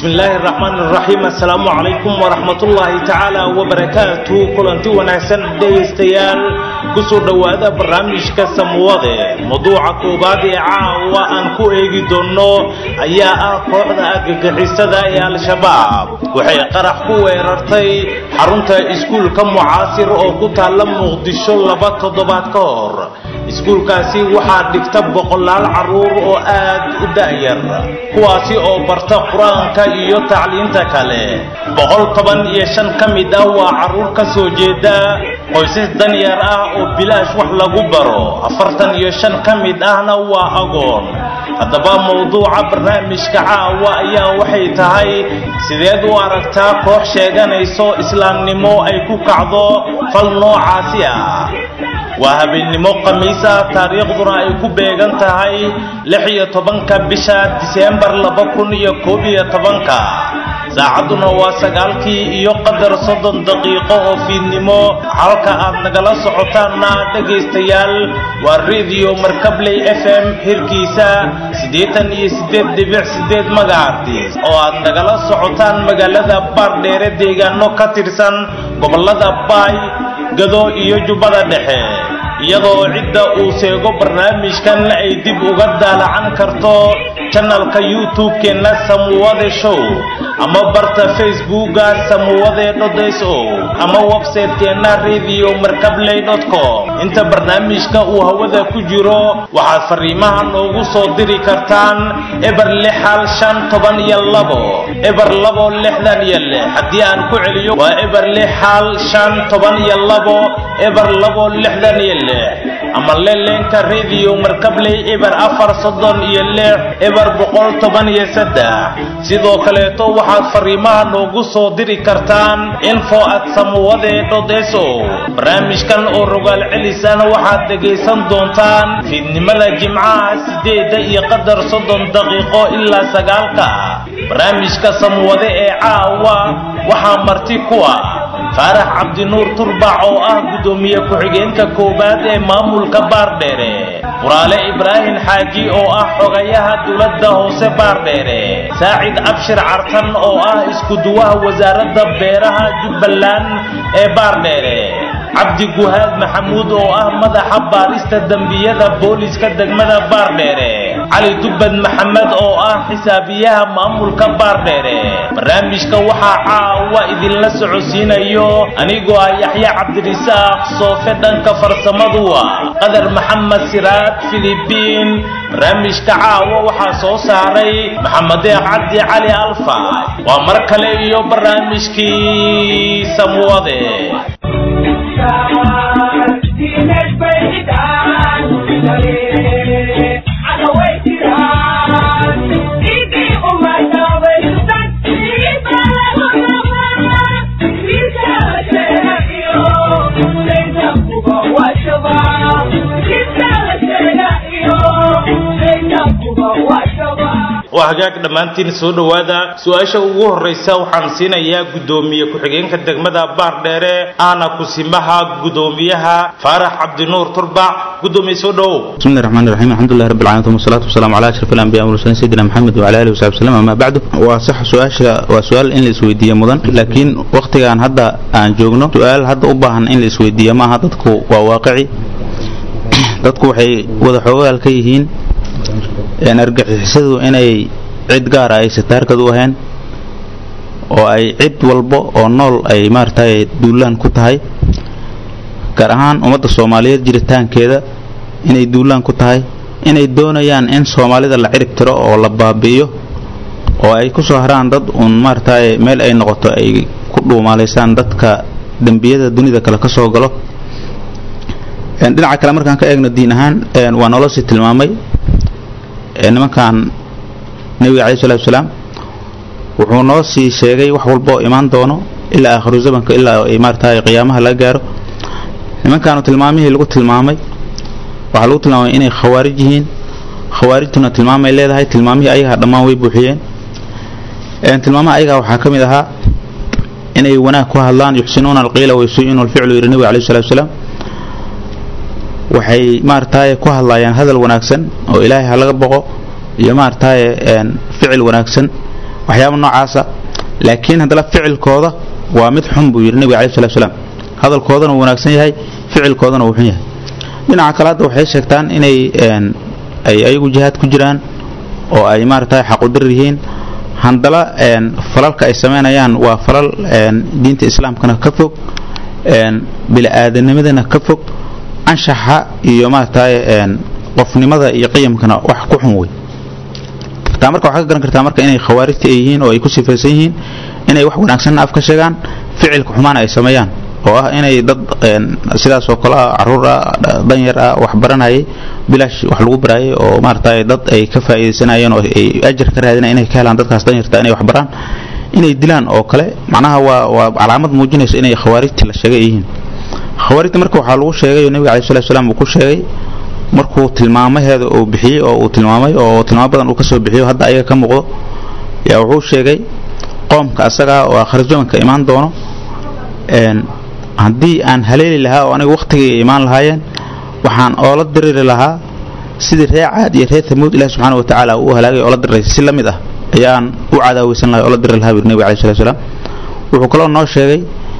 bismillaahi raxmaan raxiim assalaamu calaykum waraxmatullaahi tacaala wabarakaatu kulanti wanaagsan dhegaystayaal kusoo dhowaada barnaamijka samuwade mawduuca koowaad ee caawa aan ku eegi doonno ayaa ah kooxda argagixisada ee al-shabaab waxay qarax ku weerartay xarunta iskuulka mucaasir oo ku taalla muqdisho laba toddobaad ka hor iskuulkaasi waxaa dhigta boqolaal carruur oo aad u da'yar kuwaasi oo barta qur-aanka iyo tacliinta kale boqol toban iyo shan ka mid ah waa carruur ka soo jeeda qoysas danyar ah oo bilaash wax lagu baro afartan iyo shan ka mid ahna waa agoon haddaba mawduuca barnaamijka caawa ayaa waxay tahay sideed u aragtaa koox sheeganayso islaamnimo ay ku kacdo fal noocaasi ah waa habeennimo khamiis ah taariikhduna ay ku beegan tahay lix iyo tobanka bisha diseembar laba kun iyo koob iyo tobanka saacadduna waa sagaalkii iyo qadar soddon daqiiqo oo fiidnimo halka aad nagala socotaanna dhegaystayaal waa rediyo markabley f m xirkiisa siddeetan iyo siddeed dhibic siddeed magacartiis oo aad nagala socotaan magaalada baardheere deegaano ka tirsan gobollada baay gado iyo jubbada dhexe iyadoo cidda uu seego barnaamijkan ay dib uga daalacan karto janalka youtube-keenna samuwade show ama barta facebooka samuwade dhodes o ama websaytekeenna radio markabley com inta barnaamijka uu hawada ku jiro waxaad fariimaha noogu soo diri kartaan eber lix hal shan toban iyo labo eber labo lixdan iyo lix haddii aan ku celiyo waa eber lix hal shan toban iyo labo eber labo lixdan iyo lix ama leleenka radio markabley eber afar soddon iyo lix eber boqol toban iyo saddex sidoo kaleeto waxaad fariimaha noogu soo diri kartaan info at samuwade dhodeso barnaamijkan oo rogaal celisana waxaad dhegaysan doontaan fiidnimada jimcaha sideedda iyo qadar soddon daqiiqo ilaa sagaalka barnaamijka samuwade ee caawa waxaa marti ku ah faarax cabdinuur turbac oo ah guddoomiye ku-xigeenka koowaad ee maamulka baardheere quraale ibraahim xaaji oo ah xogayaha dowladda hoose baardheere saacid abshir cartan oo ah iskuduwaha wasaaradda beeraha jubbaland ee baardheere cabdi guhaad maxamuud oo ah madaxa baarista dembiyada booliska degmada baardheere cali dubbad maxamed oo ah xisaabiyaha maamulka baardheere barnaamijka waxaa caawa idinla socodsiinayo anigoo ah yaxya cabdirisaaq soofe dhanka farsamadu ah qadar maxamed siraad filibiin barnaamijka caawa waxaa soo saaray maxamedee cabdi cali alfa waa mar kale iyo barnaamijkii samwade waa hagaag dhammaantiin soo dhowaada su-aasha ugu horraysa waxaan siinayaa guddoomiye ku-xigeenka degmada baardheere ahna kusimaha guddoomiyaha faarax cabdinuur turbac guddoomiye soo dhowow bismillahi raxmaani raxiim alxamdulilah rabbi alcaalamiin wasalaatu wasalaamu calaa ashraf alambiya walmursalin sayidina maxamed wacala alihi wasaxbi wasalam amaa bacdu waa sax su-aasha waa su-aal in la isweydiiye mudan laakiin wakhtigan hadda aan joogno su-aal hadda u baahan in la isweydiiye maaha dadku waa waaqici dadku waxay wada xoogaal ka yihiin argixisadu inay cid gaara ay sataarkad u ahayn oo ay cid walba oo nool ay maaragtay duulaan ku tahay gaar ahaan ummadda soomaaliyeed jiritaankeeda inay duulaan ku tahay inay doonayaan in soomaalida la cirib tiro oo la baabi'iyo oo ay ku soo haraan dad uun maaragtay meel ay noqoto ay ku dhuumaalaysaan dadka dembiyada dunida kale ka soo galo dhinaca kale markaan ka eegno diin ahaan waa nolosii tilmaamay nimankan nebiga calayi salatu wasalaam wuxuu noo sii sheegay wax walba oo imaan doono ilaa aakhiru zamanka ilaa ay maaragtay qiyaamaha laga gaaro nimankaanu tilmaamihii lagu tilmaamay waxaa lagu tilmaamay inay khawaarij yihiin khawaarijtuna tilmaamay leedahay tilmaamihii ayagaa dhammaan way buuxiyeen tilmaamaha ayagaa waxaa ka mid ahaa inay wanaag ku hadlaan yuxsinuuna alqiila wayusii'uuna alficlu yidhi nebiga calayi salatu wasalaam waxay maaragtaaye ku hadlayaan hadal wanaagsan oo ilaahay ha laga boqo iyo maaragtaaye ficil wanaagsan waxyaaba noocaasa laakiin haddana ficilkooda waa mid xun buu yidhi nebiga alai salatu salaam hadalkoodana wuu wanaagsan yahay ficilkoodana wuu xun yahay dhinaca kale hadda waxay sheegtaan inay ay ayagu jihaad ku jiraan oo ay maaragtay xaqudir yihiin handala falalka ay samaynayaan waa falal diinta islaamkana ka fog bili-aadanimadana ka fog anshaxa iyo maaragtay qofnimada iyo qiyamkana wax ku xun wey taa marka waxaa ka garan kartaa marka inay khawaarijta ay yihiin oo ay ku sifaysan yihiin inay wax wanaagsanna af ka sheegaan ficilka xumaana ay sameeyaan oo ah inay dad sidaas oo kale ah caruur ah danyar ah wax baranayay bilaash wax lagu baraayay oo maaragtay dad ay ka faa'iidaysanayeen oo ay ajar ka raadinayeen inay ka helaan dadkaas danyarta inay wax baraan inay dilaan oo kale macnaha waa waa calaamad muujinaysa inay khawaarijta la sheegay yihiin khawaarijta marka waxaa lagu sheegay oo nebiga alai salatu salaam uu ku sheegay markuu tilmaamaheeda uu bixiyey oo uu tilmaamay oo tilmaamo badan uu ka soo bixiyo hadda ayaga ka muuqdo yaa wuxuu sheegay qoomka asagaa oo akhrijamanka imaan doono haddii aan haleeli lahaa oo aniga wakhtigay imaan lahaayeen waxaan oola diriri lahaa sidii reer caad iyo reer tamuud ilahi subxaana wa tacaala uu halaagay oola diriray si la mid ah ayaan u cadaaweysan lahay oola diriri lahaa buri nebiga alai salatu salaam wuxuu kaloo noo sheegay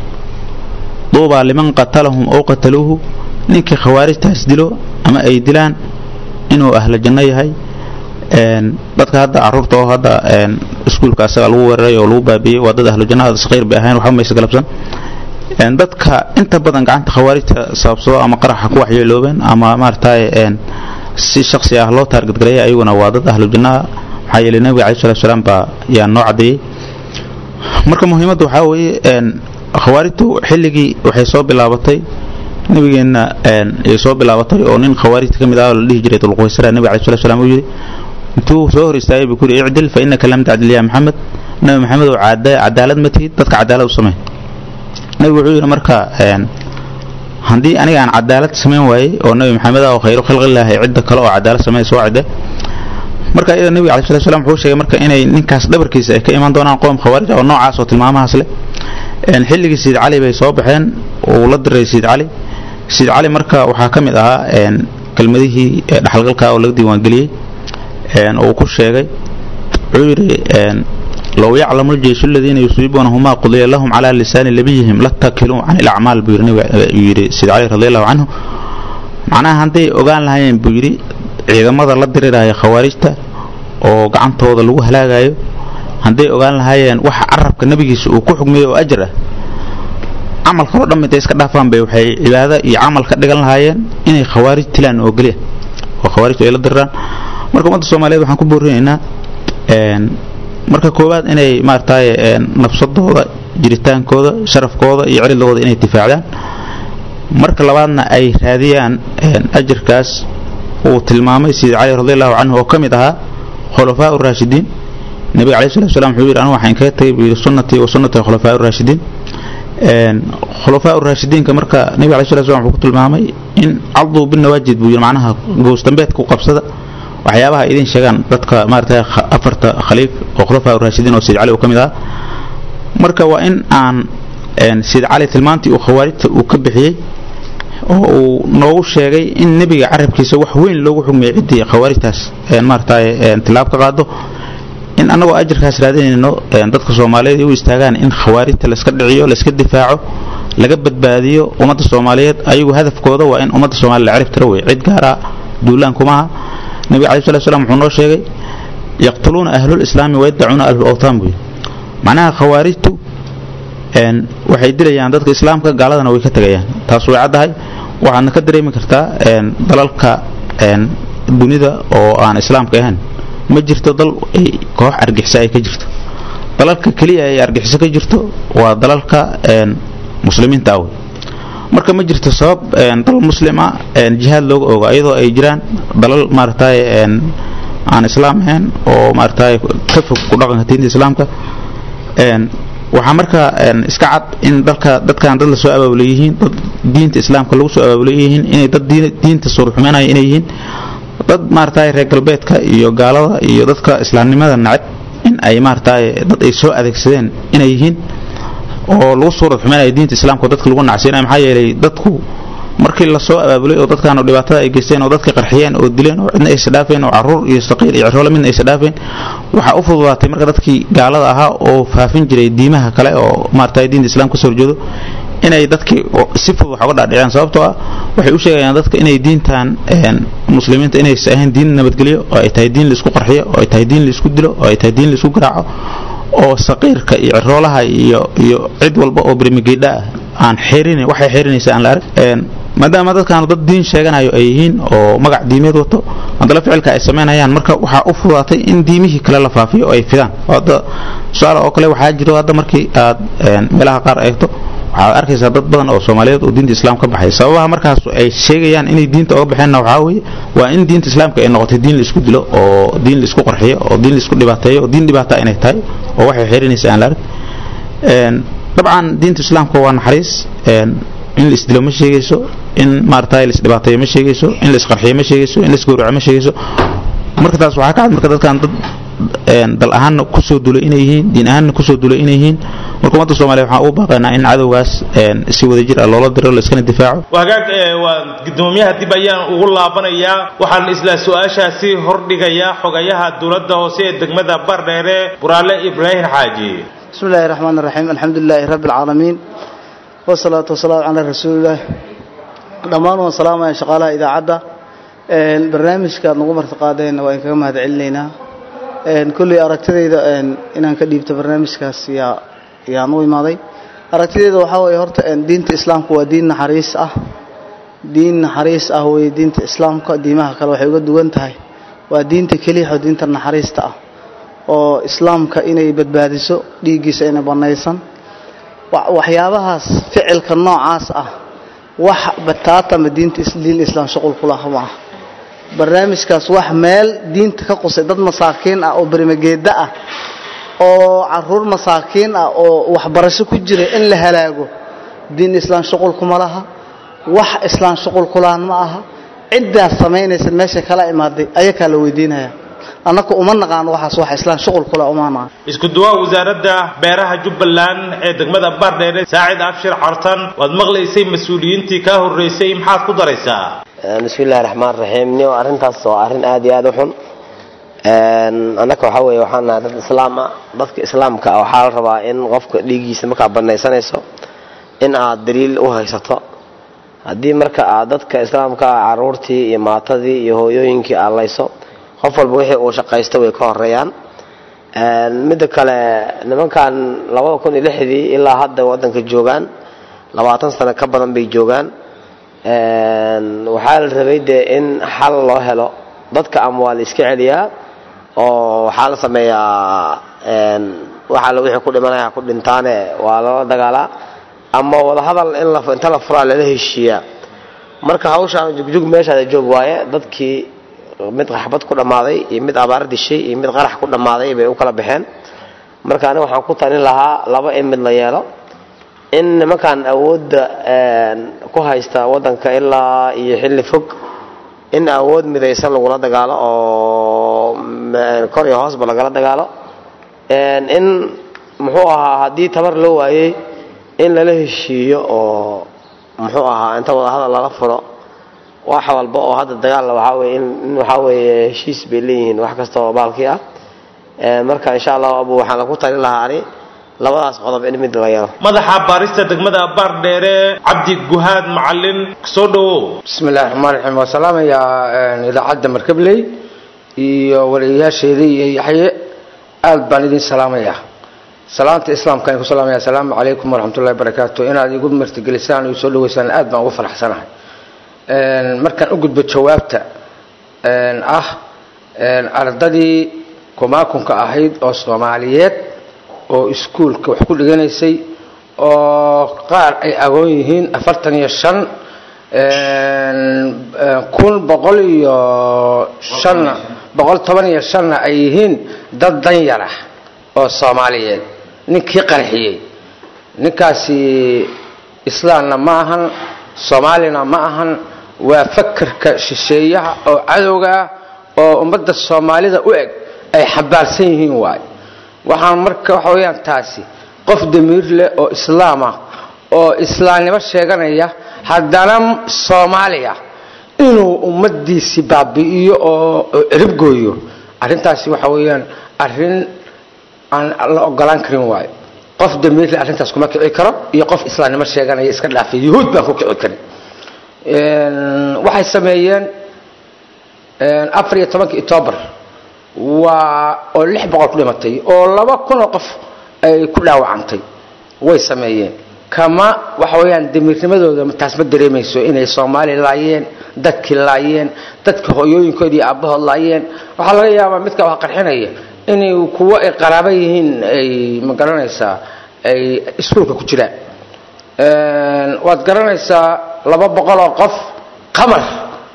duubaa liman qatalahum ow qataluuhu ninkii khawaarijtaas dilo ama ay dilaan inuu ahlo janno yahay dadka hadda caruurta oo hadda iskuulka asaga lagu weeraray oo lagu baabiiyey waa dad ahlo janno saqiir bay ahayn waxba maysa galabsan dadka inta badan gacanta khawaarijta sababsado ama qaraxa ku waxyeeloobeen ama maaragtay si shaksi ah loo taargadgareeyay ayaguna waa dad ahlu jannaha maxaa yeelay nebiga alai salatu salaam baa yaa noo caddeeyey marka muhiimadda waxaa weeye khawaarijtu xilligii waxay soo bilaabatay nabigeenna ay soo bilaabatay oo nin khawaarijta ka mid ah oo la dhihi jiray dulquwaysara nebiga alai salatu salaam uu yidhi intuu soo hor istaagay buu ku yidhi icdil fa innaka lam tacdil yaa maxamed nabi maxamed oo cadaalad ma tihid dadka cadaalad u samey nabigu wuxuu yidhi marka haddii aniga aan cadaalad samayn waayey oo nabi maxamed ah oo khayru khalqilaahi cidda kale oo cadaalad sameyn soo cidde marka iyada nebiga alai salatu salam wuxuu sheegay marka inay ninkaas dhabarkiisa ay ka imaan doonaan qoom khawaarij oo noocaas oo tilmaamahaas leh xilligii sayid cali bay soo baxeen uu la diray sayid cali sayid cali marka waxaa ka mid ahaa kelmadihii dhaxalgalka oo laga diiwaangeliyey uu ku sheegay wuxuu yidhi low yaclamu ljeyshu aladiina yusiibuunahumaa qudiya lahum calaa lisaani nabiyihim latakiluu can ilacmaal buu yidhi sayid cali radi allahu canhu macnaha hadday ogaan lahaayeen buu yidhi ciidamada la diriraya khawaarijta oo gacantooda lagu halaagayo hadday ogaan lahaayeen waxa carabka nebigiisa uu ku xugmiyey oo ajar ah camalka oo dhan intay iska dhaafaan bay waxay cibaado iyo camal ka dhigan lahaayeen inay khawaarij tilaan oo geliya oo khawaarijtu ay la diriraan marka ummadda soomaaliyeed waxaan ku boorinaynaa marka koowaad inay maaragtay nafsadooda jiritaankooda sharafkooda iyo ciridooda inay difaacdaan marka labaadna ay raadiyaan ajarkaas uu tilmaamay sayid cali radi allahu canhu oo ka mid ahaa khulafaa raashidiin nebiga alai salatu salam wuxuu yidhi anigu waxaan kaga tagay buu yidhi sunnatii wa sunnati khulafaa raashidiin khulafaa raashidiinka marka nebiga alai salatu salam wuxuu ku tilmaamay in caduu binawaajid buu yidhi macnaha goosdambeedka u qabsada waxyaabaha idin sheegaan dadka maaragtay afarta khaliif oo khulafaa raashidiin oo sayid cali uu ka mid ahaa marka waa in aan sayid cali tilmaantii uu khawaarijta uu ka bixiyey oo uu noogu sheegay in nebiga carabkiisa wax weyn loogu xugmiyay ciddii khawaarijtaas maaragtay tilaab ka qaado in annagoo ajarkaas raadinayno dadka soomaaliyeed ay u istaagaan in khawaarijta layska dhiciyo layska difaaco laga badbaadiyo ummadda soomaaliyeed ayagu hadafkooda waa in ummadda soomaliya la cirib tiro wey cid gaara duulaan kumaha nebiga alai salatu slam wuxuu noo sheegay yaqtuluuna ahlul islaami wayadacuuna ahlul awtaan buu yidhi macnaha khawaarijtu waxay dilayaan dadka islaamka gaaladana way ka tegayaan taas way caddahay waxaadna ka dareemi kartaa dalalka dunida oo aan islaamka ahayn ma jirto dal koox argixisa ay ka jirto dalalka keliya ay argixiso ka jirto waa dalalka muslimiinta awey marka ma jirto sabab dal muslima jihaad looga ogo iyadoo ay jiraan dalal maaragtay aan islaam ahayn oo maaragtay ka fog ku dhaqanka diinta islaamka waxaa marka iska cad in dalka dadkan dad la soo abaabulay yihiin dad diinta islaamka lagu soo abaabulay yihiin inay dad diinta suurxumeynaya inay yihiin dad maaragtay reer galbeedka iyo gaalada iyo dadka islaamnimada nacab in ay maaragtay dad ay soo adeegsadeen inay yihiin oo lagu suurad xumeynaya diinta islaamka dadka lagu nacsiinaya maxaa yeelay dadku markii lasoo abaabulay oo dadkaanu dhibaatada ay geysteen oo dadka qarxiyeen oo dileen oo cidna aysa dhaafeen oo caruur iyo saqiir iyo ciroole midna aysa dhaafeen waxaa u fududaatay marka dadkii gaalada ahaa oo faafin jiray diimaha kale oo maarata diinta islaamka kasoo horjeedo inay dadkii si fudud wax uga dhaadhiceen sababtoo ah waxay u sheegayaan dadka inay diintan muslimiinta inaysa ahayn diin nabadgelyo oo ay tahay diin laisku qarxiyo oo ay tahay diin laisku dilo oo ay tahay diin laisku garaaco oo saqiirka iyo ciroolaha iyo iyo cid walba oo birmigeydha ah aan xeerinin waxay xeerinaysa aan la arag maadaama dadkaanu dad diin sheeganayo ay yihiin oo magac diimeed wato haddana ficilka ay samaynayaan marka waxaa u fudaatay in diimihii kale la faafiyo oo ay fidaan hadda tusaale oo kale waxaa jiro hadda markii aad meelaha qaar eegto waxaad arkaysaa dad badan oo soomaaliyeed oo diinta islaam ka baxay sababaha markaas ay sheegayaan inay diinta oga baxeenna waxaa weeye waa in diinta islaamka ay noqotay diin laisku dilo oo diin laisku qarxiyo oo diin laisku dhibaateeyo oo diin dhibaata inay tahay oo waxay xeerinaysa aan la arag dabcan diinta islaamka waa naxariis in la isdilo ma sheegayso in maarata la isdhibaateeyo ma sheegayso in la isqarxiyo ma sheegayso in la isgowraco ma sheegayso marka taas waxaa ka cad marka dadkan dad dal ahaanna kusoo dulay inay yihiin diin ahaanna kusoo dulay inay yihiin marka ummadda soomaliya waxaan ugu baaqaynaa in cadowgaas si wadajir ah loola diro laiskana difaaco wagaag waa gudoomiyaha dib ayaan ugu laabanayaa waxaan isla su-aashaasi hordhigayaa xogayaha dowladda hoose ee degmada bardheere buraale ibraahim xaaji bismi illaahi raxmaan raxiim alxamdu lilaahi rabbi alcaalamiin wasalaatu wasalaamu calaa rasuulillaah dhammaan waan salaamaya shaqaalaha idaacadda barnaamijka aad nagu martiqaadeen waa in kaga mahad celinaynaa kulley aragtidayda inaan ka dhiibto barnaamijkaas yaa yaan u imaaday aragtidayda waxaa weeye horta diinta islaamka waa diin naxariis ah diin naxariis ah weye diinta islaamka diimaha kale waxay uga duwan tahay waa diinta keliya oo diinta naxariista ah oo islaamka inay badbaadiso dhiiggiisa inay bannaysan waxyaabahaas ficilka noocaas ah wax bataatama diinta diin islaam shuqul ku laha maaha barnaamijkaas wax meel diinta ka qusay dad masaakiin ah oo berimageeda ah oo caruur masaakiin ah oo waxbarasho ku jira in la halaago diin islaam shuqul kuma laha wax islaam shuqul kulaan ma aha ciddaas samaynaysa meesha kala imaaday ayakaa la weydiinaya annaka uma naqaan waxaas wax islaan shuqul kula uma naqaan isku duwaa wasaaradda beeraha jubbaland ee degmada bardheere saacid abshir cartan waad maqlaysay mas-uuliyiintii kaa horreysay maxaad ku daraysaa bismi illahi raxmaan raxiim nio arrintaas waa arrin aad iyo aad u xun annaka waxaa weeye waxaan nahay dad islaam ah dadka islaamka ah waxaa la rabaa in qofka dhiiggiisa markaad banaysanayso in aad daliil u haysato haddii marka aad dadka islaamka ah caruurtii iyo maatadii iyo hooyooyinkii aad layso qof walba wixii uu shaqaysto way ka horeeyaan midda kale nimankan labada kun iyo lixdii ilaa hadda waddanka joogaan labaatan sano ka badan bay joogaan waxaa la rabay dee in xal loo helo dadka ama waa la iska celiyaa oo waxaa la sameeyaa waxaa la wixii ku dhimanaya ku dhintaane waa lala dagaalaa ama wadahadal in inta la furaa lala heshiiyaa marka hawshaan jugjug meeshaada joog waaye dadkii mid qaxbad ku dhammaaday iyo mid abaar dishay iyo mid qarax ku dhammaaday bay u kala baxeen marka aniga waxaan ku talin lahaa laba in mid la yeelo in nimankan awoodda ku haysta waddanka ilaa iyo xilli fog in awood midaysan lagula dagaalo oo kor iyo hoosba lagala dagaalo in muxuu ahaa haddii tabar loo waayey in lala heshiiyo oo muxuu ahaa inta wadahadal lala furo wax walba oo hadda dagaalla waxaa weye in waxaa weeye heshiis bay leeyihiin wax kasta oo baalkii ah marka insha allahu abu waxaan lagu talin lahaa ani labadaas qodob in mid la yeelo madaxa baarista degmada bardheere cabdi guhaad macalin soo dhawow bismi illahi raxmaan raxiim waa salaamayaa idaacadda markabley iyo wariyayaasheeda iyo yaxye aad baan idin salaamayaa salaanta islaamka aan ku salaamaya asalaamu calaykum waraxmatullahi barakaatu inaad igu martigelisaan oo soo dhaweysaan aad baan ugu faraxsanahay markaan u gudbo jawaabta ah ardadii kumaakunka ahayd oo soomaaliyeed oo iskuulka wax ku dhiganaysay oo qaar ay agoon yihiin afartan iyo shan kun boqol iyo shanna boqol toban iyo shanna ay yihiin dad danyar ah oo soomaaliyeed ninkii qarxiyey ninkaasi islaamna ma ahan soomaalina ma ahan waa fakarka shisheeyaha oo cadowga ah oo ummadda soomaalida u eg ay xambaarsan yihiin waay waxaan marka waxa weyaan taasi qof damiir leh oo islaam ah oo islaamnimo sheeganaya haddana soomaaliya inuu ummadiisi baabi'iyo oo oo cirib gooyo arrintaasi waxa weeyaan arrin aan la ogolaan karin waayo qof damiirle arrintaas kuma kici karo iyo qof islaamnimo sheeganaya iska dhaafay yuhuud baan ku kici karin waxay sameeyeen afar iyo tobankii octoobar waa oo lix boqol ku dhimatay oo laba kun oo qof ay ku dhaawacantay way sameeyeen kama waxa weeyaan damiirnimadooda taas ma dareemayso inay soomaali laayeen dadkii laayeen dadka hooyooyinkood iyo aabbahood laayeen waxaa laga yaabaa midka wax qarxinaya inay kuwo ay qaraabo yihiin ay ma garanaysaa ay iskuulka ku jiraan waad garanaysaa laba boqol oo qof qamar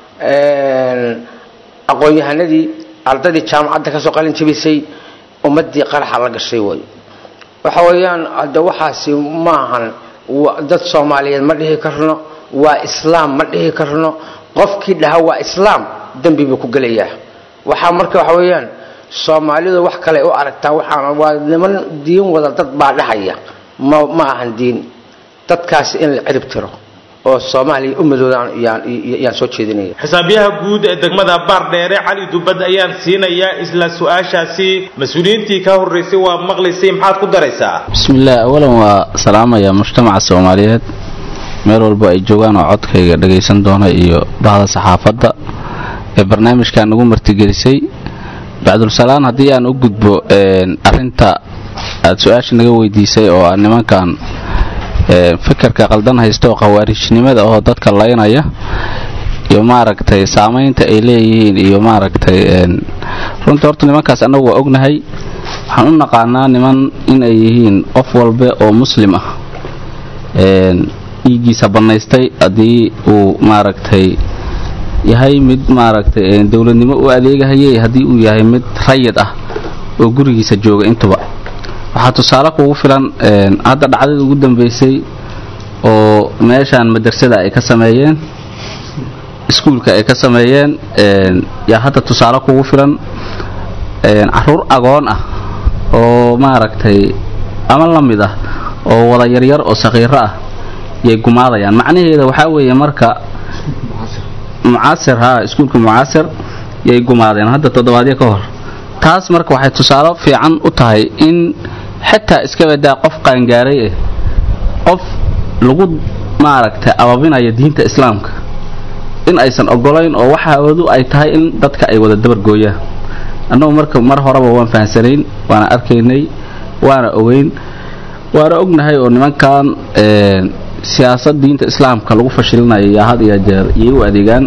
aqoon-yahanadii ardaydii jaamacadda kasoo qalin jabisay ummadii qaraxa la gashay way waxa weeyaan hadde waxaasi maahan dad soomaaliyeed ma dhihi karno waa islaam ma dhihi karno qofkii dhaha waa islaam dembi buu ku gelayaa waxaa marka waxa weeyaan soomaalidu wax kale u aragtaa waxaan waa niman diin wada dad baa dhahaya ma ma ahan diin dadkaasi in la cirib tiro oo soomaaliya ummadoodaan yaan soo jeedinaya xisaabiyaha guud ee degmada baardheere cali dubad ayaan siinayaa isla su-aashaasi mas-uuliyiintii ka horraysay waa maqlaysay maxaad ku daraysaa bismillaah awalan waa salaamaya mujtamaca soomaaliyeed meel walba ay joogaan oo codkayga dhagaysan doona iyo bahda saxaafadda ee barnaamijkan nagu martigelisay bacdulsalaan haddii aan u gudbo arinta aad su-aasha naga weydiisay oo ah nimankan fikirka qaldan haysta oo khawaarijnimada oo dadka laynaya iyo maaragtay saamaynta ay leeyihiin iyo maaragtay runtii horta nimankaas annagu waa ognahay waxaan u naqaanaa niman inay yihiin qof walba oo muslim ah dhiiggiisa bannaystay haddii uu maaragtay yahay mid maaragtay dowladnimo u adeegahayay haddii uu yahay mid rayid ah oo gurigiisa jooga intuba waxaa tusaale kugu filan hadda dhacdadii ugu dambeysay oo meeshaan madrasada ay ka sameeyeen iskuulka ay ka sameeyeen yaa hadda tusaale kugu filan caruur agoon ah oo maaragtay ama la mid ah oo wada yaryar oo sakhiiro ah yay gumaadayaan macnaheeda waxaa weeye marka mucaasir ha iskuulka mucaasir yay gumaadeen hadda toddobaadyo ka hor taas marka waxay tusaale fiican u tahay in xitaa iska badaa qof qaangaaray ah qof lagu maaragtay ababinaya diinta islaamka in aysan ogolayn oo waxaoodu ay tahay in dadka ay wada dabargooyaan annagu marka mar horeba waan fahamsanayn waana arkaynay waana ogeyn waana ognahay oo nimankan siyaasad diinta islaamka lagu fashilinayo yaa had iyo jeer iyay u adeegaan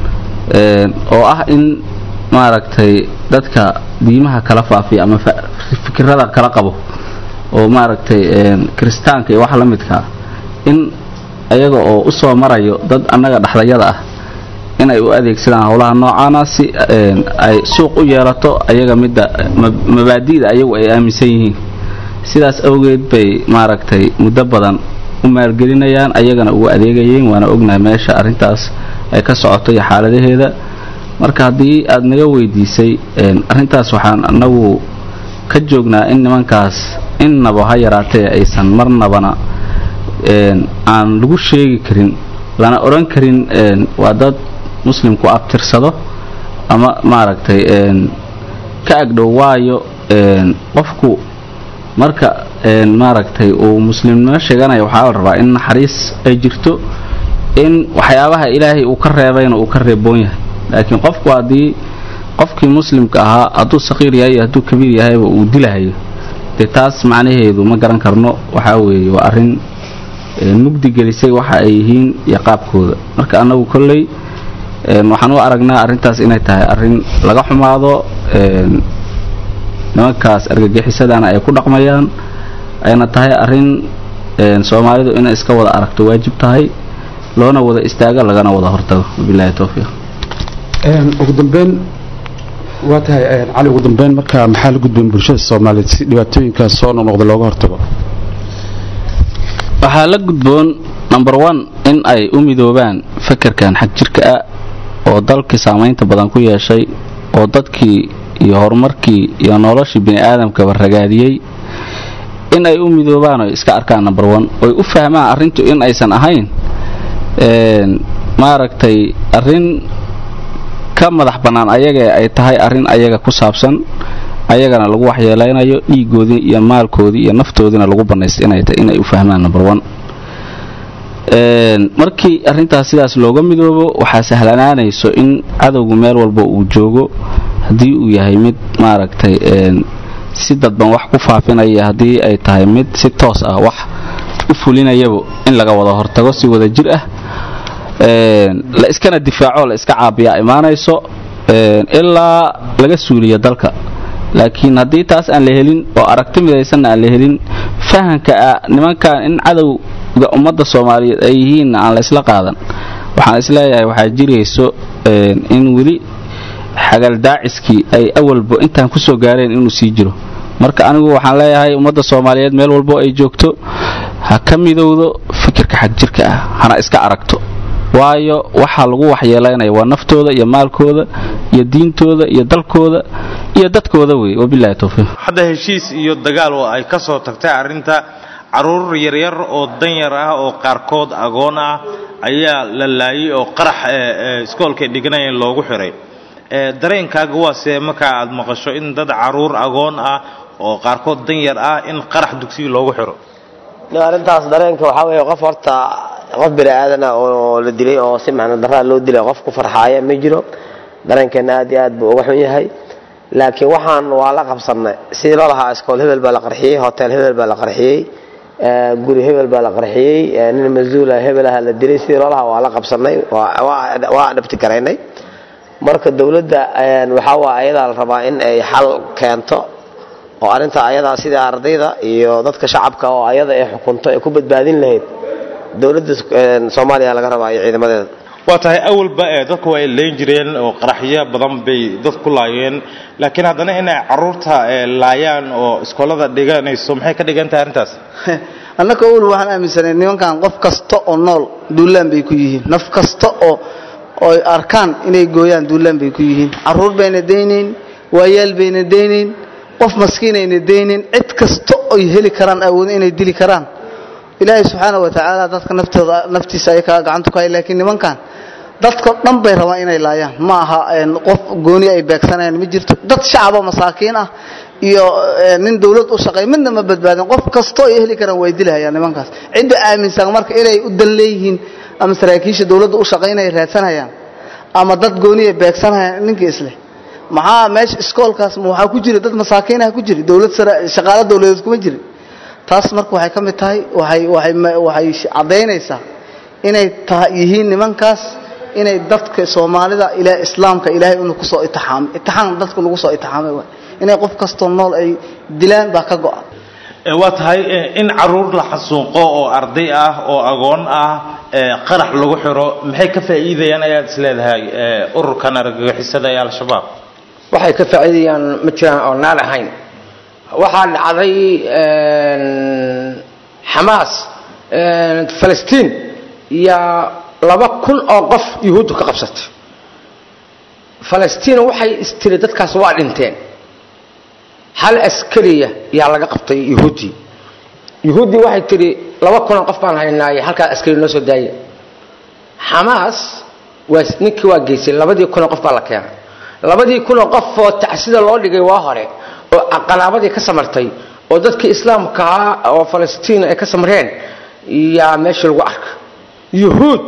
oo ah in maaragtay dadka diimaha kala faafiya ama fikirada kala qabo oo maaragtay kiristaanka iyo wax la midkaa in ayaga oo u soo marayo dad annaga dhexdayada ah inay u adeegsadaan howlaha noocaana si ay suuq u yeelato ayaga midda mabaadi'da ayagu ay aaminsan yihiin sidaas awgeed bay maaragtay muddo badan u maalgelinayaan ayagana ugu adeegayeen waana ognahay meesha arrintaas ay ka socoto iyo xaaladaheeda marka haddii aad naga weydiisay arrintaas waxaan anagu ka joognaa in nimankaas innaba ha yaraatee aysan marnabana aan lagu sheegi karin lana odhan karin waa dad muslimku abtirsado ama maaragtay ka agdhow waayo qofku marka maaragtay uu muslimnimo sheeganaya waxaa la rabaa in naxariis ay jirto in waxyaabaha ilaahay uu ka reebayna uu ka reeboon yahay laakiin qofku haddii qofkii muslimka ahaa hadduu saqiir yahay iyo hadduu kabiir yahayba uu dilahayo dee taas macnaheedu ma garan karno waxaa weeye waa arrin mugdi gelisay waxa ay yihiin iyo qaabkooda marka annagu kolley waxaan u aragnaa arrintaas inay tahay arrin laga xumaado nimankaas argagixisadana ay ku dhaqmayaan ayna tahay arrin soomaalidu inay iska wada aragto waajib tahay loona wada istaago lagana wada hortago wabilahi towfiiq ugu dambeyn waa tahay cali ugu dambeyn marka maxaa la gudbeen bulshada soomaaliyeed si dhibaatooyinkaas soo noqnoqda looga hortago waxaa la gudboon number one in ay u midoobaan fekerkan xag jirka ah oo dalkii saamaynta badan ku yeeshay oo dadkii iyo horumarkii iyo noloshii bini aadamkaba ragaadiyey in ay u midoobaan oy iska arkaan number one oy u fahmaan arrintu in aysan ahayn maaragtay arrin ka madax bannaan ayaga ay tahay arrin ayaga ku saabsan ayagana lagu waxyeelaynayo dhiigoodii iyo maalkoodii iyo naftoodiina lagu bannaystay inay tahay inay u fahmaan number one markii arrintaas sidaas looga midoobo waxaa sahlanaanayso in cadowgu meel walba uu joogo haddii uu yahay mid maaragtay si dadban wax ku faafinaya haddii ay tahay mid si toos ah wax u fulinayaba in laga wada hortago si wada jir ah la iskana difaaco la iska caabiyaa imaanayso ilaa laga suuliyo dalka laakiin haddii taas aan la helin oo aragti midaysanna aan la helin fahanka ah nimankan in cadowga ummadda soomaaliyeed ay yihiinna aan la isla qaadan waxaan isleeyahay waxaa jirayso in weli xagaldaaciskii ay awalba intaan kusoo gaareen inuu sii jiro marka anigu waxaan leeyahay ummadda soomaaliyeed meel walbo ay joogto ha ka midowdo fikirka xagjirka ah hana iska aragto waayo waxaa lagu waxyeelaynaya waa naftooda iyo maalkooda iyo diintooda iyo dalkooda iyo dadkooda wey wabilahi towfiiq hadda heshiis iyo dagaal oo ay ka soo tagtay arrinta caruur yaryar oo danyar ah oo qaarkood agoon ah ayaa la laayay oo qarax iskoolkay dhiganayeen loogu xiray dareenkaaga waa see markaa aad maqasho in dad caruur agoon ah oo qaarkood danyar ah in qarax dugsiga loogu xiro arrintaas dareenka waxaa weeye qof horta qof bini aadana oo la dilay oo si macno daraa loo dilay qof ku farxaaya ma jiro dareenkeena aad iyo aad buu uga xun yahay laakiin waxaan waa la qabsannay sidii loo lahaa iskool hebel baa la qarxiyey hotel hebel baa la qarxiyey guri hebel baa la qarxiyey nin masuula hebel aha la dilay sidii loo lahaa waa la qabsannay waa adhabti garaynay marka dowladda waxaa waa ayadaa la rabaa in ay xal keento oo arrinta ayadaa sida ardayda iyo dadka shacabka oo ayada ay xukunto ay ku badbaadin lahayd dowladda soomaaliya laga rabaa iyo ciidamadeeda waa tahay awalba ee dadku ay leyn jireen oo qaraxyo badan bay dad ku laayeen laakiin haddana inay caruurta laayaan oo iskoolada dhiganayso maxay ka dhigan tahay arrintaas annaka ul waxaan aaminsanay nimankan qof kasta oo nool duulaan bay ku yihiin naf kasta oo oo arkaan inay gooyaan duulaan bay ku yihiin caruur bayna daynayn waayaal bayna daynayn qof maskiinayna daynayn cid kasta oy heli karaan awoodin inay dili karaan ilaahay subxaana wa tacaala dadka naftooda naftiisa ay kaga gacantu ka hay laakiin nimankan dadka dhan bay rabaan inay laayaan ma aha qof gooni ay beegsanayaan ma jirto dad shacaba masaakiin ah iyo nin dawlad u shaqeey midna ma badbaadin qof kastoo ay heli karaan way dilahayaan nimankaas cidda aaminsan marka inay u dan leeyihiin ama saraakiisha dawladda u shaqaynaya raadsanayaan ama dad gooni ay beegsanayaan ninkii isleh maxaa meesha iskoolkaas waxaa ku jira dad masaakiinaha ku jira dawlad shaqaalo dawladeed kuma jira taas marka waxay ka mid tahay waxay waxay waxay caddaynaysaa inay tahay yihiin nimankaas inay dadka soomaalida ilaa islaamka ilaahay inuu ku soo itixaamay itixaam dadka lagu soo itixaamay waay inay qof kastoo nool ay dilaan baa ka go'an waa tahay in caruur la xasuuqo oo arday ah oo agoon ah qarax lagu xiro maxay ka faa'iidayaan ayaad isleedahay ururkan argagixisada ee al-shabaab waxay ka faa'iidayaan ma jiraan oo naar ahayn waxaa dhacday xamaas falastiin yaa laba kun oo qof yuhuuddu ka qabsatay falastiin waxay istiri dadkaas waa dhinteen hal askariya yaa laga qabtay yuhuuddii yuhuuddii waxay tidhi laba kunoo qof baan haynaaye halkaa askari noo soo daaya xamaas waa ninkii waa geysay labadii kunoo qof baa la keenay labadii kunoo qof oo tacsida loo dhigay waa hore oo qalaabadii ka samartay oo dadkii islaamkaa oo falastiin ay ka samreen yaa meesha lagu arka yuhuud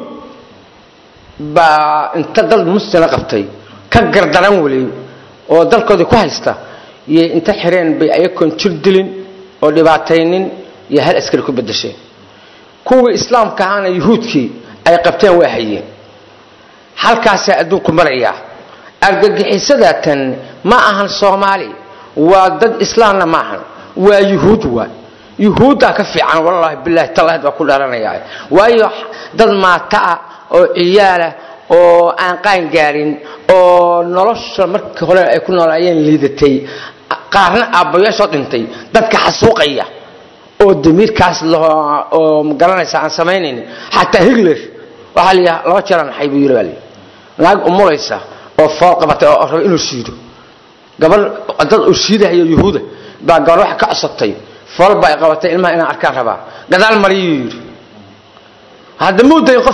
baa inta dad muslima qabtay ka gardaran weli oo dalkoodii ku haysta iyo inta xireen bay ayagoon jir dilin oo dhibaataynin iyo hal askari ku bedesheen kuwii islaamka ahaana yuhuudkii ay qabteen waa hayeen halkaasaa adduunku marayaa argagixisadatan ma ahan soomaali waa dad islaamna ma ahan waa yuhuud waa yuhuuddaa ka fiican wallaahi bilahi talaahid waa ku dharanayaa waayo dad maataa oo ciyaalah oo aan qaan gaarin oo nolosha markii hore ay ku noolaayeen liidatay qaarna aabbayaashoo dhintay dadka xasuuqaya oo damiirkaas oo magaranaysa aan samaynayn xataa higler waxaa layihaa laba jeeraan naxay buu yiri baa layihi naag umulaysa oo fool qabatay oo raba inuu shiido gabadh dad uu shiidahayo yuhuuda baa gabar waxa ka cosatay fool baa ay qabatay ilmaha inaan arkaan rabaa gadaal mariyuu yidhi hadda muu dayin qofkii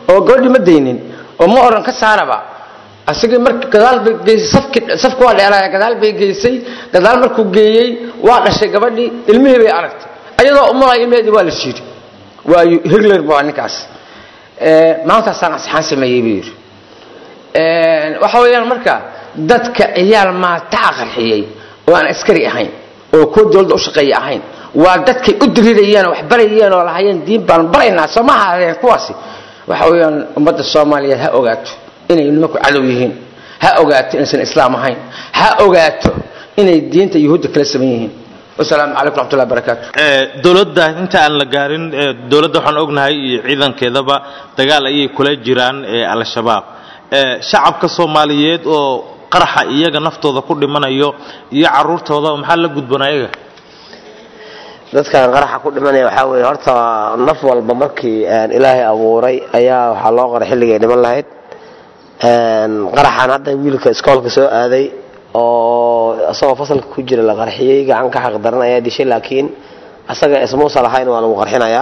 oo gabadhii ma daynin oo ma oran ka saaraba asagii marka gadaal bay geysay safki safku waa dheeraaya gadaal bay geysay gadaal markuu geeyey waa dhashay gabadhii ilmihii bay aragtay ayadoo umulaya ilmaheedii waa la shiiri waa higler baa ninkaas maantaasaan asxaan sameeyey buu yidhi waxa weeyaan marka dadka ciyaal maataa qarxiyey oo aan askari ahayn oo kuwa dowladda u shaqeeya ahayn waa dadkay u dirirayeen oo wax barayeen oo lahayeen diin baan baraynaa soo ma ahaadeen kuwaasi waxa weeyaan ummadda soomaaliyeed ha ogaato inay nimanku cadow yihiin ha ogaato inaysan islaam ahayn ha ogaato inay diinta yuhuudda kala saman yihiin wasalaamu calaykum raxmatullahi barakaatu dowladda inta aan la gaarin dowladda waxaan ognahay iyo ciidankeedaba dagaal ayay kula jiraan al-shabaab shacabka soomaaliyeed oo qaraxa iyaga naftooda ku dhimanayo iyo caruurtooda maxaa la gudboon ayaga dadkan qaraxa ku dhimanaya waxaa weeye horta naf walba markii ilaahay abuuray ayaa waxaa loo qoray xilligay dhiman lahayd qaraxan hadda wiilka iskoolka soo aaday oo isagoo fasalka ku jira la qarxiyey gacan ka xaq daran ayaa dishay laakiin asaga ismuusa lahayn waa lagu qarxinayaa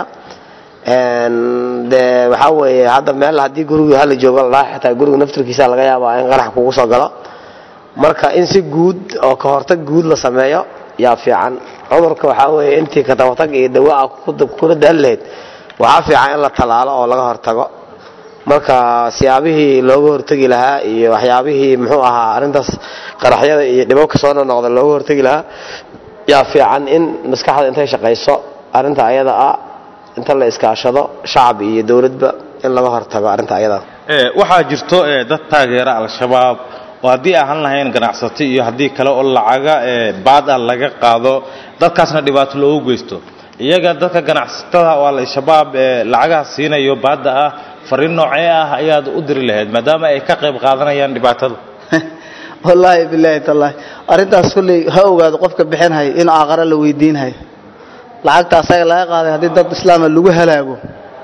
de waxaa weeye hadda meel haddii guriga hala joogo ladhaa xitaa guriga naftirkiisa laga yaabaa in qarax kugu soo galo marka in si guud oo ka hortag guud la sameeyo yaa fiican cudurka waxaa weeye intii katabatag iyo dawaa kula daan lahayd waxaa fiican in la tallaalo oo laga hortago marka siyaabihii looga hortegi lahaa iyo waxyaabihii muxuu ahaa arrintaas qaraxyada iyo dhibabka soo nonoqda looga hortegi lahaa yaa fiican in maskaxda intay shaqayso arrinta ayada ah inta la iskaashado shacab iyo dowladba in laga hortago arrinta ayada waxaa jirto dad taageera al-shabaab oo haddii ahaan lahayn ganacsato iyo haddii kale oo lacaga baad ah laga qaado dadkaasna dhibaato loogu geysto iyaga dadka ganacsatada oo al-shabaab lacagaha siinayo baadda ah fariin noocee ah ayaad u diri lahayd maadaama ay ka qayb qaadanayaan dhibaatada wallaahi bilaahi tallaahi arrintaas kulley ha ogaado qofka bixinhay in aaqara la weydiinhay lacagta asaga laga qaaday haddii dad islaama lagu halaago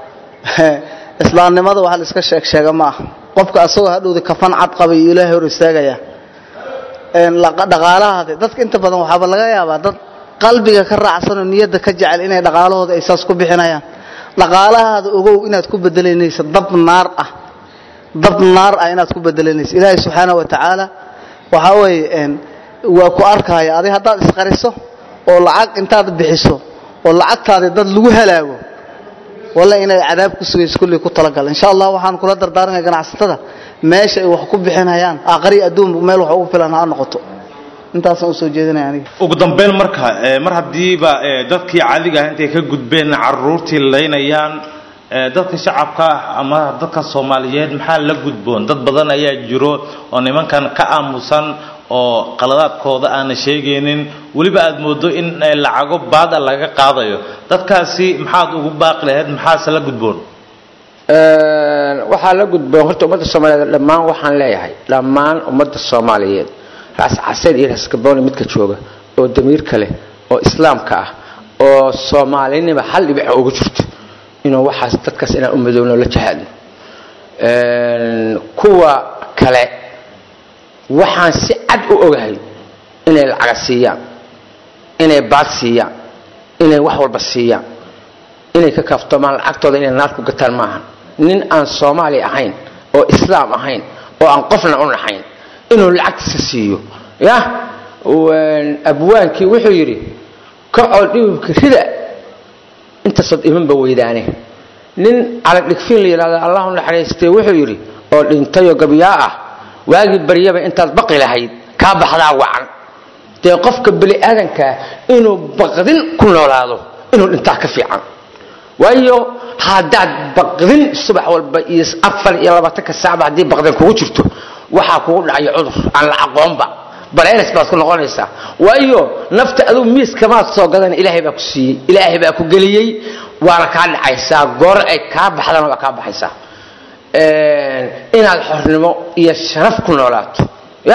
islaamnimada wax la iska sheeg sheega ma aha qofka asagoo hadhowda kafan cad qaba iyo ilaahay hor istaagaya dhaqaalahaade dadka inta badan waxaaba laga yaabaa dad qalbiga ka raacsanoo niyadda ka jecel inay dhaqaalahooda ay saas ku bixinayaan dhaqaalahaada ogow inaad ku bedelanaysa dab naar ah dab naar ah inaad ku bedelanaysa ilaahay subxaana wa tacaala waxaa weeye waa ku arkaya adig haddaad isqariso oo lacag intaad bixiso oo lacagtaadi dad lagu halaago walla inay cadaab ku sugayso kulley ku talagal insha allah waxaan kula dardaaranaya ganacsatada meesha ay wax ku bixinayaan aqri adduun meel wax ugu filan ha noqoto intaasaan usoo jeedinaya aniga ugu dambeyn marka mar haddiiba dadkii caadiga ah intay ka gudbeen caruurtii laynayaan dadka shacabka ah ama dadka soomaaliyeed maxaa la gudboon dad badan ayaa jiro oo nimankan ka aamusan oo qaladaadkooda aana sheegaynin weliba aad moodo in lacago baada laga qaadayo dadkaasi maxaad ugu baaqi lahayd maxaase la gudboon waxaa la gudboon horta ummadda soomaaliyeed dhammaan waxaan leeyahay dhammaan ummadda soomaaliyeed raas caseed iyo raas gabooni midka jooga oo damiirka leh oo islaamka ah oo soomaalinima hal dhibica ugu jirto inuu waxaas dadkaas inaan u madoowno la jahaadno kuwa kale waxaan si cad u ogahay inay lacaga siiyaan inay baad siiyaan inay wax walba siiyaan inay ka kaaftomaan lacagtooda inay naar ku gataan maaha nin aan soomaali ahayn oo islaam ahayn oo aan qofna u naxayn inuu lacagtiisa siiyo ya abwaankii wuxuu yidhi kacoo dhibibka rida intaasod imanba weydaane nin calag dhigfiin la yidhahdo allahu naxariistay wuxuu yidhi oo dhintayoo gabyaa ah waagii baryaba intaad baqi lahayd kaa baxdaa wacan dee qofka bani aadankaa inuu baqdin ku noolaado inuu dhintaa ka fiican waayo haddaad baqdin subax walba iyo afar iyo labaatanka saacba haddii baqdin kugu jirto waxaa kugu dhacaya cudur aan la aqoonba baleelis baad ku noqonaysaa waayo nafta aduu miiskamaad soo gadan ilaahay baa ku siiyey ilaahay baa ku geliyey waana kaa dhacaysaa goor ay kaa baxdana waa kaa baxaysaa inaad xornimo iyo sharaf ku noolaato ya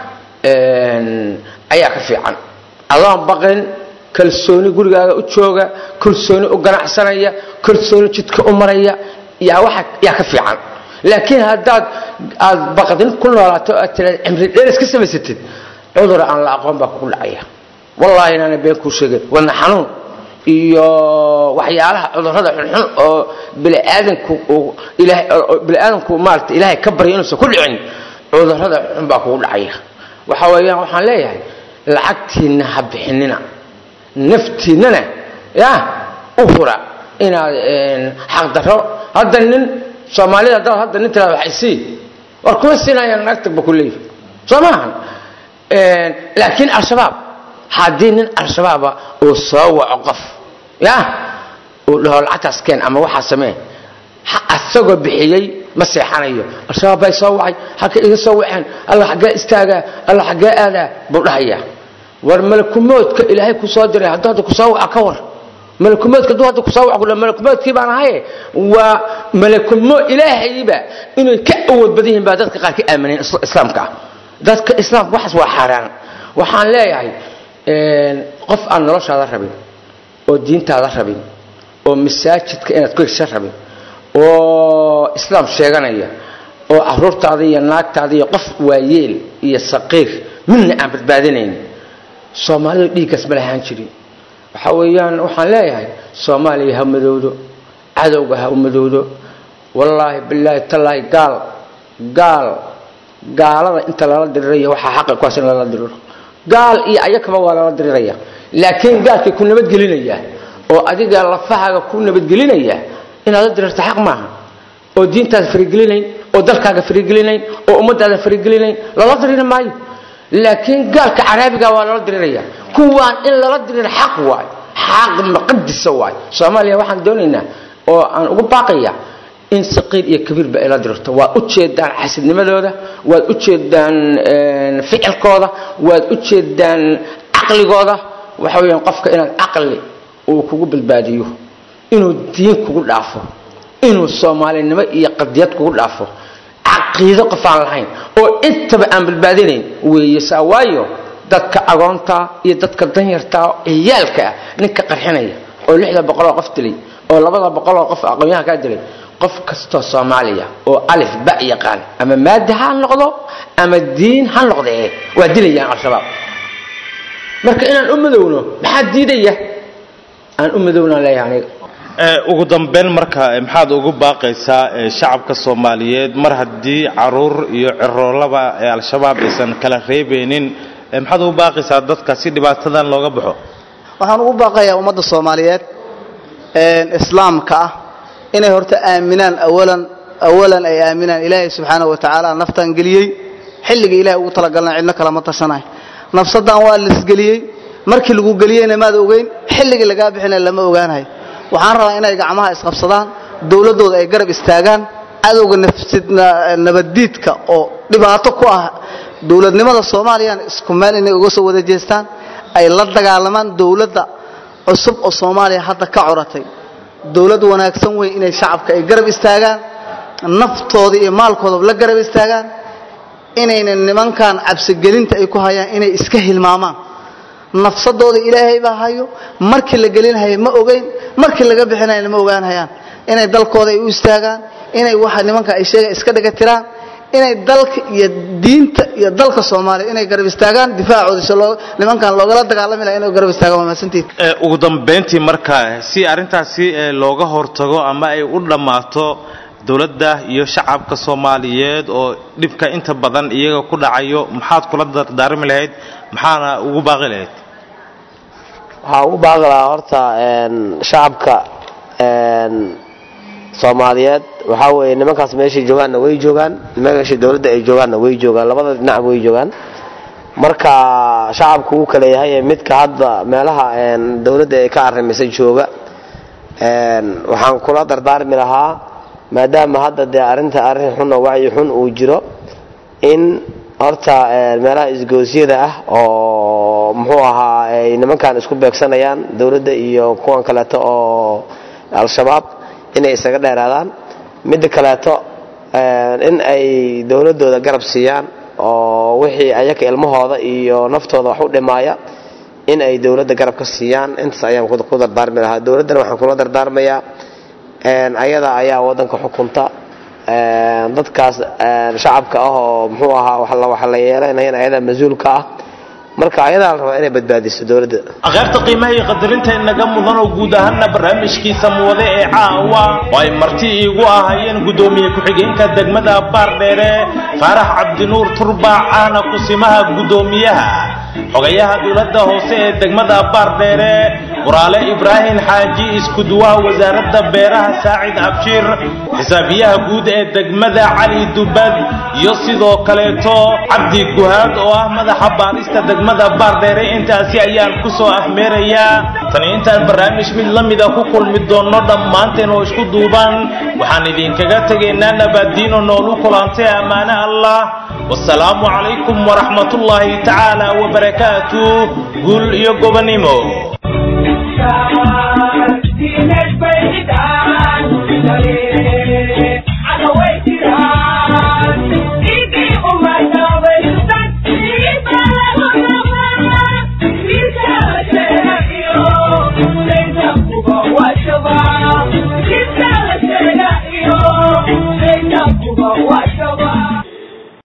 ayaa ka fiican adoon baqin kalsooni gurigaaga u jooga kalsooni u ganacsanaya kalsooni jidka u maraya yaa waxa yaa ka fiican laakiin haddaad aad baqdin ku noolaato aad tiraad cimri dheeris ka samaysatid cudur aan la aqoon baa kugu dhacaya wallaahi inaana been kuu sheegin wadna xanuun iyo waxyaalaha cudurrada xunxun oo biniaadanku uu ilaahay oo biniaadanku maarata ilaahay ka barya inuusan ku dhicin cudurrada xunxun baa kugu dhacaya waxa weeyaan waxaan leeyahay lacagtiinna ha bixinina naftiinnana ya u hura inaad xaqdarro hadda nin soomaalida haddaad hadda nin tiraada waxay sii war kuma siinayaan naagtagba ku leeyahay soo maahan laakiin al-shabaab haddii nin al-shabaaba uu soo waco qof ya uu dhaho lacagtaas keen ama waxaa samee asagoo bixiyey ma seexanayo al-shabaab bay soo wacay halka iga soo waceen alla xaggee istaagaa alla xaggee aadaa buu dhahayaa war malakumoodka ilaahay ku soo diray hadduu hadda kusoo waco ka war malakumoodka hadduu hadda kusoo waco kudha malakumoodkii baan ahaye waa malakumo ilaahayba inay ka awood badan yihiin baa dadka qaar ka aamineen islaamka ah dadka islaamka waxaas waa xaaraan waxaan leeyahay qof aan noloshaada rabin oo diintaada rabin oo masaajidka inaad ku hesha rabin oo islaam sheeganaya oo caruurtaada iyo naagtaada iyo qof waayeel iyo saqiir midna aan badbaadinayn soomaalida dhiiggaas ma lahaan jirin waxa weeyaan waxaan leeyahay soomaaliya ha madowdo cadowga ha u madowdo wallaahi bilaahi tallaahi gaal gaal gaalada inta lala diriraya waxaa xaqa kuwaas in lala diriro gaal iyo ayakaba waa lala diriraya laakiin gaalkay ku nabadgelinaya oo adiga lafahaaga ku nabadgelinaya inaad la dirirto xaq maaha oo diintaada farigelinayn oo dalkaaga farigelinayn oo ummadaada farigelinayn lala diriri maayo laakiin gaalka caraabiga waa lala diriraya kuwaan in lala diriro xaq waay xaq maqadisa waay soomaaliya waxaan doonaynaa oo aan ugu baaqaya in saqiir iyo kabiirba ay la dirirto waad u jeedaan xasidnimadooda waad u jeedaan ficilkooda waad u jeedaan caqligooda waxa weeyaan qofka inaad caqli uu kugu badbaadiyo inuu diin kugu dhaafo inuu soomaalinimo iyo qadiyad kugu dhaafo caqiido qof aan lahayn oo intaba aan badbaadinayn weeye saa waayo dadka agoonta iyo dadka danyarta ciyaalka ah ninka qarxinaya oo lixda boqoloo qof dilay oo labada boqoloo qof aqoonyaha kaa dilay qof kastoo soomaaliya oo alif ba yaqaan ama maadi ha noqdo ama diin ha noqdee waa dilayaan al-shabaab marka inaan u madowno maxaa diidaya aan u madownaan leeyahay aniga ugu dambeyn marka maxaad ugu baaqaysaa shacabka soomaaliyeed mar haddii caruur iyo ciroolaba ee al-shabaab aysan kala reebeynin maxaad ugu baaqaysaa dadka si dhibaatadan looga baxo waxaan ugu baaqayaa ummadda soomaaliyeed islaamka ah inay horta aaminaan awalan awalan ay aaminaan ilaahay subxaanahu wa tacaala naftan geliyey xilligii ilahay ugu talagalna cidno kalama tashanayo nafsadan waa lisgeliyey markii lagu geliyeyna maad ogeyn xilligii lagaa bixina lama ogaanayo waxaan rabaa inay gacmaha isqabsadaan dowladdooda ay garab istaagaan cadowga nabaddiidka oo dhibaato ku ah dowladnimada soomaaliyana isku meel inay uga soo wada jeestaan ay la dagaalamaan dowladda cusub oo soomaaliya hadda ka coratay dowlad wanaagsan weyn inay shacabka ay garab istaagaan naftooda iyo maalkooda la garab istaagaan inayna nimankan cabsigelinta ay ku hayaan inay iska hilmaamaan nafsadooda ilaahay baa hayo markii la gelinhayo ma ogeyn markii laga bixinayna ma ogaanhayaan inay dalkooda ay u istaagaan inay waxa nimanka ay sheega iska dhiga tiraan inay dalka iyo diinta iyo dalka soomaaliya inay garab istaagaan difaacooda si loo nimankan loogala dagaalami laha inay garab istaagaan waa mahadsantiid ugu dambeyntii marka si arrintaasi looga hortago ama ay u dhammaato dowladda iyo shacabka soomaaliyeed oo dhibka inta badan iyaga ku dhacayo maxaad kula dardaarmi lahayd maxaana ugu baaqi lahayd waxaa ugu baaqi lahaa horta shacabka soomaaliyeed waxaa weeye nimankaas meeshay joogaanna way joogaan meeshay dowladda ay joogaanna way joogaan labada dhinac way joogaan marka shacabku uu kale yahay midka hadda meelaha dowladda ay ka arrimisay jooga waxaan kula dardaarmi lahaa maadaama hadda dee arrinta arrin xun oo wacyi xun uu jiro in horta meelaha isgoosyada ah oo muxuu ahaa ay nimankan isku beegsanayaan dowladda iyo kuwan kaleeto oo al-shabaab inay isaga dheeraadaan midda kaleeto in ay dowladooda garab siiyaan oo wixii ayaka ilmahooda iyo naftooda wax u dhimaaya in ay dowladda garab ka siiyaan intaas ayaan ku dardaarmi lahaa dowladdana waxaan kula dardaarmayaa ayada ayaa wadanka xukunta dadkaas shacabka ah oo muxuu ahaa wax la yeelanayana ayadaa mas-uulka ah marka ayadaa la rabaa inay badbaadiso dowladda qaybta qiimaha iyo qadarinta inaga mudan oo guud ahaana barnaamijkiisa muwade ee caawa oo ay marti iigu ahaayeen guddoomiye ku-xigeenka degmada baardheere faarax cabdinuur turbaac ahna kusimaha guddoomiyaha xogayaha dowladda hoose ee degmada baardheere waraale ibraahim xaaji iskuduwaha wasaaradda beeraha saacid abshir xisaabiyaha guud ee degmada cali dubad iyo sidoo kaleeto cabdi guhaad oo ah madaxa baarista degmada baardheere intaasi ayaan ku soo afmeerayaa tani intaan barnaamij mid la mida ku kulmi doonno dhammaanteen oo isku duuban waxaan idinkaga tegaynaa nabaadiino noolu kulantay ammaane allah wasalaamu calaykum waraxmatullaahi tacaala wabarakaatu guul iyo gobonimo